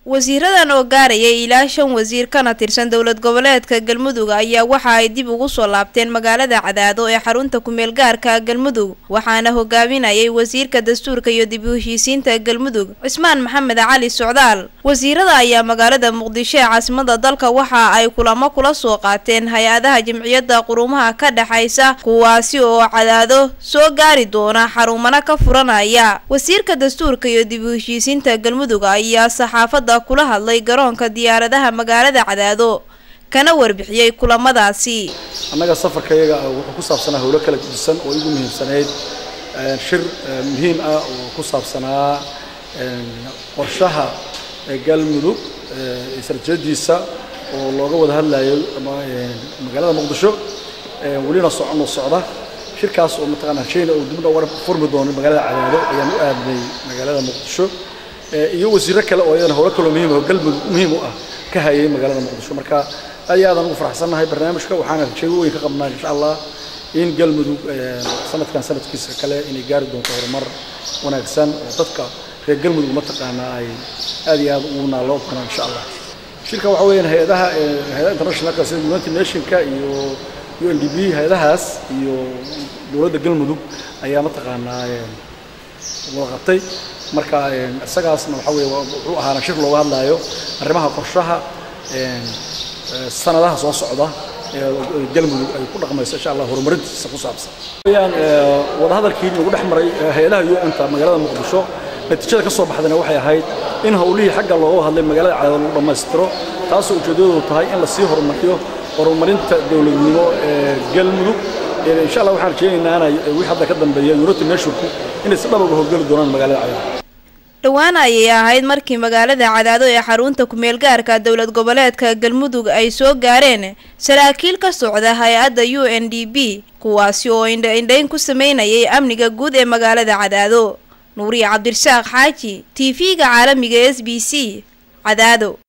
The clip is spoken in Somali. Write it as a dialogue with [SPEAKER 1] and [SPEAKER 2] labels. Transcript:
[SPEAKER 1] wasiiradan oo gaarayay ilaa shan wasiir kana tirsan dowlad goboleedka galmudug ayaa waxa ay dib ugu soo laabteen magaalada cadaado ee xarunta kumeel gaarka galmudug waxaana hogaaminayay wasiirka dastuurka iyo dib u heshiisiinta galmudug cismaan maxamed cali socdaal wasiirada ayaa magaalada muqdisho ee caasimada dalka waxa ay kulamo kula soo qaateen hay-adaha jamciyadda qurumaha ka dhexaysa kuwaasi oo cadaado soo gaari doona xarumana ka furanaya wasiirka dastuurka iyo dib u heshiisiinta galmudug ayaa saxaafada kula hadlay garoonka diyaaradaha magaalada cadaado kana warbixiyey kulamadaasi
[SPEAKER 2] annaga safarkayaga wuxuu ku saabsanaa howlo kala guddisan oo igu muhiimsanayd shir muhiim ah oo ku saabsanaa qorshaha galmudug sarjadiisa oo looga wada hadlayo magaalada muqdisho welina socono socda shirkaas oo mataqaanaa shayna uu dibna uga furmi doono magaalada cadaado ayaan u aadnay magaalada muqdisho iyo wasiiro kale oo iyadana howlo kaloo muhiim oo galmudug muhiim u ah ka hayay magaalada muqdisho marka aad iyo aadaan ugu faraxsannahay barnaamijka waxaana rajeego weyn ka qabnaa insha allah in galmudug sanadkan sanadkiisa kale inay gaari doonto horumar wanaagsan oo dadka reer galmudug mataqaanaa ay aad iyo aad ugu naaloo doonaan insha allah shirka waxa weeyaan hay-adaha hay-adaha internationalka sida united nationka iyo u n d b hay-adahaas iyo dowladda galmudug ayaa mataqaanaa wada qabtay marka isagaasna waxa weeye wuxuu ahaana shir looga hadlaayo arrimaha qorshaha sanadaha soo socda ee galmudug ay ku dhaqmayso insha allah horumarintiisa ku saabsan weyaan wadahadalkii lagu dhex maray hay-adaha un-ta magaalada muqdisho natiijada ka soo baxdayna waxay ahayd in howlihii xagga looga hadlay magaalada cadaado lagu dhammaystiro taasoo ujeeddadoodu tahay in lasii horumariyo horumarinta dowladnimo ee galmudug insha allah waxaan rajeynaynaa wixii hadda ka dambeeya united nationku inay si dhab uga howlgeli doonaan magaalada cadaado
[SPEAKER 1] dhowaan ayay ahayd markii magaalada cadaado ee xarunta kumeel gaarka dowlad goboleedka galmudug ay soo gaareen saraakiil ka socda hay-adda u n d b kuwaasi oo indha-indhayn ku sameynayay amniga guud ee magaalada cadaado nuuriya cabdirasaaq xaaji t v-ga caalamiga s b c cadaado